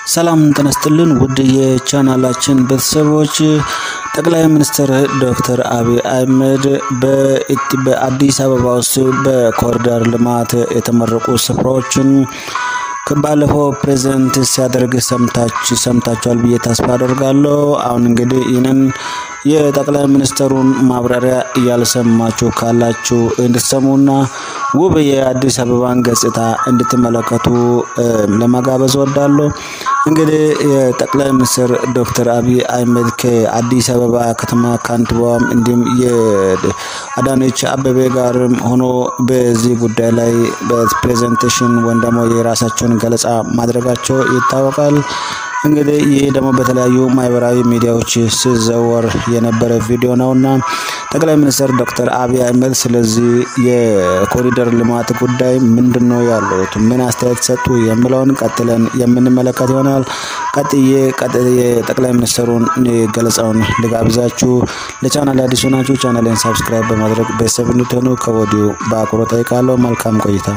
ሰላም ጤና ይስጥልን ውድ የቻናላችን ቤተሰቦች ጠቅላይ ሚኒስትር ዶክተር አብይ አህመድ በአዲስ አበባ ውስጥ በኮሪደር ልማት የተመረቁ ስፍራዎችን ባለፈው ፕሬዘንት ሲያደርግ ሰምታችኋል ብዬ ተስፋ አደርጋለሁ። አሁን እንግዲህ ይህንን የጠቅላይ ሚኒስትሩን ማብራሪያ እያልሰማችሁ ካላችሁ እንድትሰሙና ውብ የአዲስ አበባን ገጽታ እንድትመለከቱ ለመጋበዝ ወዳለሁ። እንግዲህ የጠቅላይ ሚኒስትር ዶክተር አብይ አህመድ ከአዲስ አበባ ከተማ ከንቲባዋም እንዲሁም የአዳነች አበቤ ጋርም ሆኖ በዚህ ጉዳይ ላይ በፕሬዘንቴሽን ወይም ደግሞ የራሳቸውን ገለጻ ማድረጋቸው ይታወቃል። እንግዲህ ይህ ደግሞ በተለያዩ ማህበራዊ ሚዲያዎች ሲዘወር የነበረ ቪዲዮ ነውና ጠቅላይ ሚኒስትር ዶክተር አብይ አህመድ ስለዚህ የኮሪደር ልማት ጉዳይ ምንድን ነው ያሉት፣ ምን አስተያየት ሰጡ የሚለውን ቀጥለን የምንመለከት ይሆናል። ቀጥዬ የጠቅላይ ሚኒስትሩን ገለጻውን ልጋብዛችሁ። ለቻናል አዲስ ሆናችሁ ቻናልን ሳብስክራይብ በማድረግ ቤተሰብ እንድትሆኑ ከወዲሁ በአክብሮት ጠይቃለሁ። መልካም ቆይታ።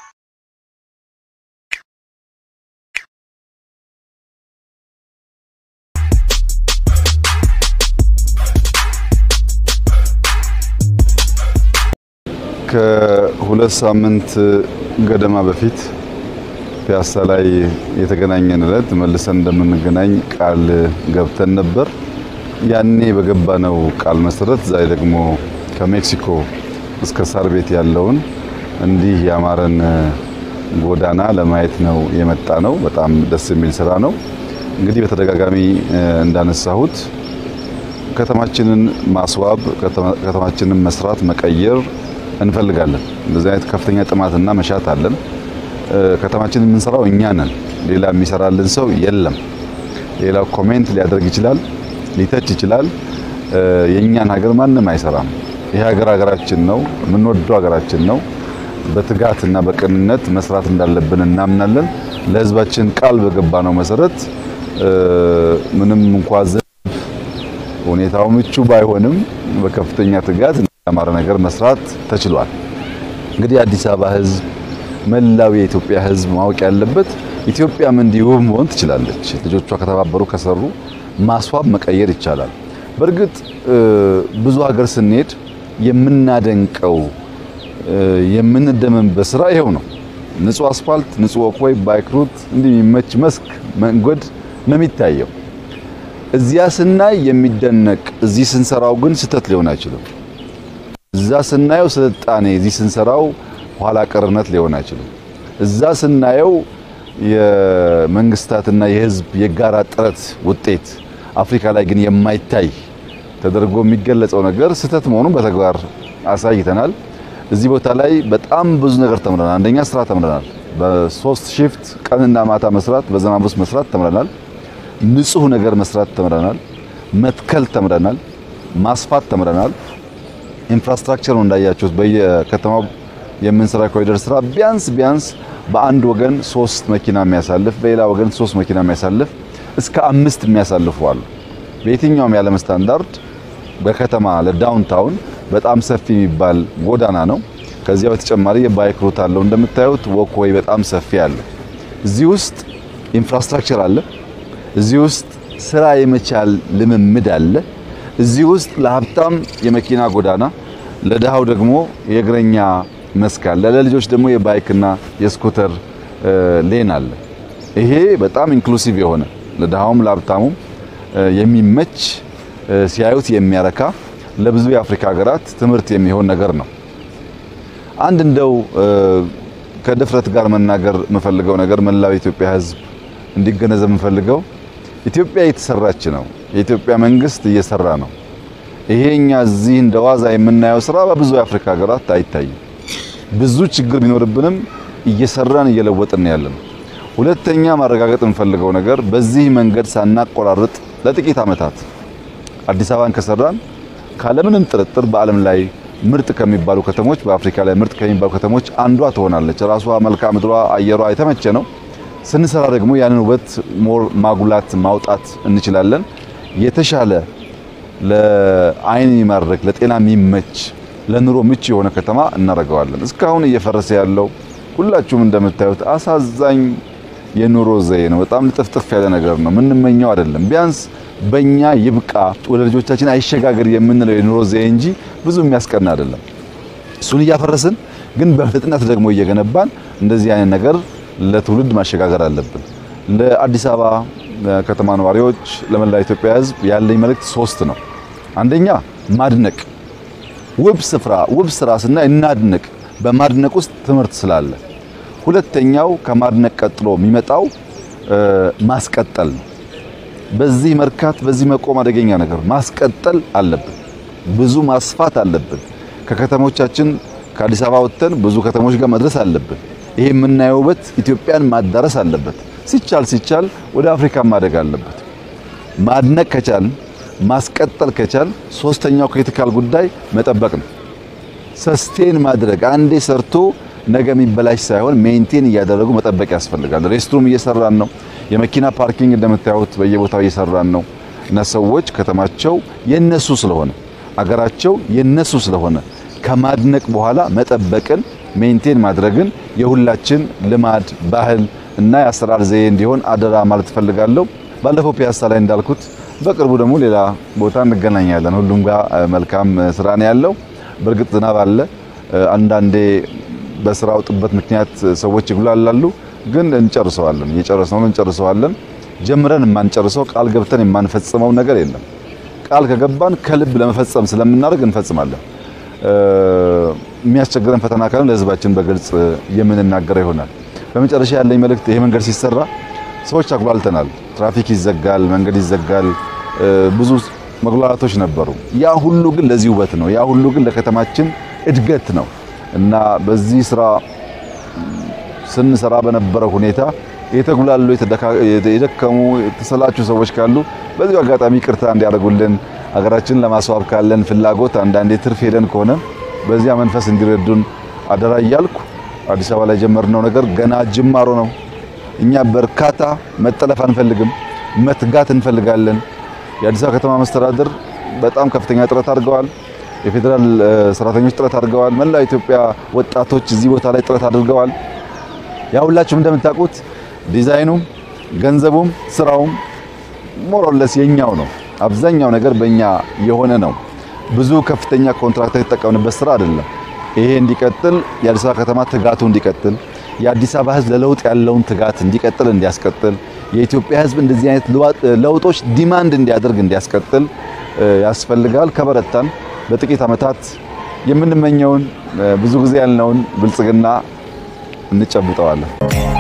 ከሁለት ሳምንት ገደማ በፊት ፒያሳ ላይ የተገናኘን ዕለት መልሰን እንደምንገናኝ ቃል ገብተን ነበር። ያኔ በገባነው ቃል መሰረት ዛሬ ደግሞ ከሜክሲኮ እስከ ሳር ቤት ያለውን እንዲህ ያማረን ጎዳና ለማየት ነው የመጣ ነው። በጣም ደስ የሚል ስራ ነው። እንግዲህ በተደጋጋሚ እንዳነሳሁት ከተማችንን ማስዋብ፣ ከተማችንን መስራት፣ መቀየር እንፈልጋለን። እንደዚህ አይነት ከፍተኛ ጥማትና መሻት አለን። ከተማችንን የምንሰራው እኛ ነን። ሌላ የሚሰራልን ሰው የለም። ሌላው ኮሜንት ሊያደርግ ይችላል፣ ሊተች ይችላል። የእኛን ሀገር ማንም አይሰራም። ይህ ሀገር ሀገራችን ነው፣ የምንወደው ሀገራችን ነው። በትጋትና በቅንነት መስራት እንዳለብን እናምናለን። ለሕዝባችን ቃል በገባ ነው መሰረት ምንም እንኳ ዘንብ ሁኔታው ምቹ ባይሆንም በከፍተኛ ትጋት ያማረ ነገር መስራት ተችሏል። እንግዲህ አዲስ አበባ ህዝብ፣ መላው የኢትዮጵያ ህዝብ ማወቅ ያለበት ኢትዮጵያም እንዲህ ውብ መሆን ትችላለች። ልጆቿ ከተባበሩ ከሰሩ ማስዋብ መቀየር ይቻላል። በእርግጥ ብዙ ሀገር ስንሄድ የምናደንቀው የምንደመምበት ስራ ይሄው ነው። ንጹህ አስፋልት፣ ንጹህ ወክወይ፣ ባይክ ሩት እንዲህ የሚመች መስክ መንገድ ነው የሚታየው። እዚያ ስናይ የሚደነቅ እዚህ ስንሰራው ግን ስህተት ሊሆን አይችልም። እዛ ስናየው ስልጣኔ እዚህ ስንሰራው ኋላ ቀርነት ሊሆን አይችልም። እዛ ስናየው የመንግስታትና የህዝብ የጋራ ጥረት ውጤት አፍሪካ ላይ ግን የማይታይ ተደርጎ የሚገለጸው ነገር ስህተት መሆኑን በተግባር አሳይተናል። እዚህ ቦታ ላይ በጣም ብዙ ነገር ተምረናል። አንደኛ ስራ ተምረናል። በሶስት ሺፍት ቀንና ማታ መስራት፣ በዝናብ ውስጥ መስራት ተምረናል። ንጹህ ነገር መስራት ተምረናል። መትከል ተምረናል። ማስፋት ተምረናል። ኢንፍራስትራክቸር ነው እንዳያችሁት፣ በየከተማው የምንሰራ ኮሪደር ስራ ቢያንስ ቢያንስ በአንድ ወገን ሶስት መኪና የሚያሳልፍ በሌላ ወገን ሶስት መኪና የሚያሳልፍ እስከ አምስት የሚያሳልፉ አሉ። በየትኛውም የዓለም ስታንዳርድ በከተማ ለዳውንታውን በጣም ሰፊ የሚባል ጎዳና ነው። ከዚያ በተጨማሪ የባይክ ሩት አለው። እንደምታዩት ወክወይ በጣም ሰፊ አለ። እዚህ ውስጥ ኢንፍራስትራክቸር አለ። እዚህ ውስጥ ስራ የመቻል ልምምድ አለ። እዚህ ውስጥ ለሀብታም የመኪና ጎዳና፣ ለድሃው ደግሞ የእግረኛ መስክ አለ። ለልጆች ደግሞ የባይክና የስኩተር ሌን አለ። ይሄ በጣም ኢንክሉሲቭ የሆነ ለድሃውም ለሀብታሙም የሚመች ሲያዩት የሚያረካ ለብዙ የአፍሪካ ሀገራት ትምህርት የሚሆን ነገር ነው። አንድ እንደው ከድፍረት ጋር መናገር የምፈልገው ነገር መላው የኢትዮጵያ ሕዝብ እንዲገነዘብ የምፈልገው ኢትዮጵያ እየተሰራች ነው። የኢትዮጵያ መንግስት እየሰራ ነው። ይሄ እኛ እዚህ እንደ ዋዛ የምናየው ስራ በብዙ የአፍሪካ ሀገራት አይታይም። ብዙ ችግር ቢኖርብንም እየሰራን እየለወጥን ያለን። ሁለተኛ ማረጋገጥ የምፈልገው ነገር በዚህ መንገድ ሳናቆራርጥ ለጥቂት ዓመታት አዲስ አበባን ከሰራን ካለምንም ጥርጥር በዓለም ላይ ምርጥ ከሚባሉ ከተሞች በአፍሪካ ላይ ምርጥ ከሚባሉ ከተሞች አንዷ ትሆናለች። ራሷ መልክዓ ምድሯ፣ አየሯ የተመቸ ነው። ስንሰራ ደግሞ ያንን ውበት ሞር ማጉላት ማውጣት እንችላለን። የተሻለ ለአይን የሚማርክ ለጤና የሚመች ለኑሮ ምቹ የሆነ ከተማ እናደርገዋለን። እስካሁን እየፈረሰ ያለው ሁላችሁም እንደምታዩት አሳዛኝ የኑሮ ዘዬ ነው። በጣም ልጥፍጥፍ ያለ ነገር ነው። የምንመኘው አይደለም። ቢያንስ በእኛ ይብቃ ወደ ልጆቻችን አይሸጋገር የምንለው የኑሮ ዘዬ እንጂ ብዙ የሚያስቀና አይደለም። እሱን እያፈረስን ግን በፍጥነት ደግሞ እየገነባን እንደዚህ አይነት ነገር ለትውልድ ማሸጋገር አለብን። ለአዲስ አበባ ከተማ ነዋሪዎች፣ ለመላ ኢትዮጵያ ሕዝብ ያለኝ መልእክት ሶስት ነው። አንደኛ ማድነቅ፣ ውብ ስፍራ ውብ ስራ ስናይ እናድንቅ። በማድነቅ ውስጥ ትምህርት ስላለ። ሁለተኛው ከማድነቅ ቀጥሎ የሚመጣው ማስቀጠል ነው። በዚህ መርካት፣ በዚህ መቆም አደገኛ ነገር ማስቀጠል አለብን። ብዙ ማስፋት አለብን። ከከተሞቻችን ከአዲስ አበባ ወጥተን ብዙ ከተሞች ጋር መድረስ አለብን። ይሄ የምናየው ውበት ኢትዮጵያን ማዳረስ አለበት። ሲቻል ሲቻል ወደ አፍሪካ ማደግ አለበት። ማድነቅ ከቻል ማስቀጠል ከቻል ሶስተኛው ክሪቲካል ጉዳይ መጠበቅ ነው። ሰስቴን ማድረግ አንዴ ሰርቶ ነገ የሚበላሽ ሳይሆን ሜንቴን እያደረጉ መጠበቅ ያስፈልጋል። ሬስትሩም እየሰራን ነው። የመኪና ፓርኪንግ እንደምታዩት በየቦታው እየሰራን ነው እና ሰዎች ከተማቸው የነሱ ስለሆነ አገራቸው የነሱ ስለሆነ ከማድነቅ በኋላ መጠበቅን ሜንቴን ማድረግን የሁላችን ልማድ ባህል እና የአሰራር ዘዬ እንዲሆን አደራ ማለት እፈልጋለሁ። ባለፈው ፒያሳ ላይ እንዳልኩት በቅርቡ ደግሞ ሌላ ቦታ እንገናኛለን። ሁሉም ጋር መልካም ስራ ነው ያለው። በእርግጥ ዝናብ አለ። አንዳንዴ በስራው ጥበት ምክንያት ሰዎች ይጉላላሉ፣ ግን እንጨርሰዋለን። እየጨረስነው እንጨርሰዋለን። ጀምረን የማንጨርሰው ቃል ገብተን የማንፈጽመው ነገር የለም። ቃል ከገባን ከልብ ለመፈጸም ስለምናደርግ እንፈጽማለን። የሚያስቸግረን ፈተና ካለ ለሕዝባችን በግልጽ የምንናገረው ይሆናል። በመጨረሻ ያለኝ መልእክት ይሄ መንገድ ሲሰራ ሰዎች አጉላልተናል። ትራፊክ ይዘጋል፣ መንገድ ይዘጋል፣ ብዙ መጉላላቶች ነበሩ። ያ ሁሉ ግን ለዚህ ውበት ነው። ያ ሁሉ ግን ለከተማችን እድገት ነው እና በዚህ ስራ ስንሰራ በነበረው ሁኔታ የተጉላሉ፣ የደከሙ፣ የተሰላቹ ሰዎች ካሉ በዚሁ አጋጣሚ ቅርታ እንዲያደርጉልን ሀገራችንን ለማስዋብ ካለን ፍላጎት አንዳንዴ ትርፍ ሄደን ከሆነ በዚያ መንፈስ እንዲረዱን አደራ እያልኩ አዲስ አበባ ላይ የጀመርነው ነገር ገና ጅማሮ ነው። እኛ በርካታ መጠለፍ አንፈልግም፣ መትጋት እንፈልጋለን። የአዲስ አበባ ከተማ መስተዳድር በጣም ከፍተኛ ጥረት አድርገዋል። የፌዴራል ሰራተኞች ጥረት አድርገዋል። መላ ኢትዮጵያ ወጣቶች እዚህ ቦታ ላይ ጥረት አድርገዋል። ያ ሁላችሁም እንደምታውቁት ዲዛይኑም፣ ገንዘቡም፣ ስራውም ሞሮለስ የኛው ነው። አብዛኛው ነገር በእኛ የሆነ ነው። ብዙ ከፍተኛ ኮንትራክተር የተጠቀምንበት ስራ አይደለም። ይሄ እንዲቀጥል የአዲስ አበባ ከተማ ትጋቱ እንዲቀጥል የአዲስ አበባ ሕዝብ ለለውጥ ያለውን ትጋት እንዲቀጥል እንዲያስቀጥል የኢትዮጵያ ሕዝብ እንደዚህ አይነት ለውጦች ዲማንድ እንዲያደርግ እንዲያስቀጥል ያስፈልጋል። ከበረታን በጥቂት ዓመታት የምንመኘውን ብዙ ጊዜ ያልነውን ብልጽግና እንጨብጠዋለን።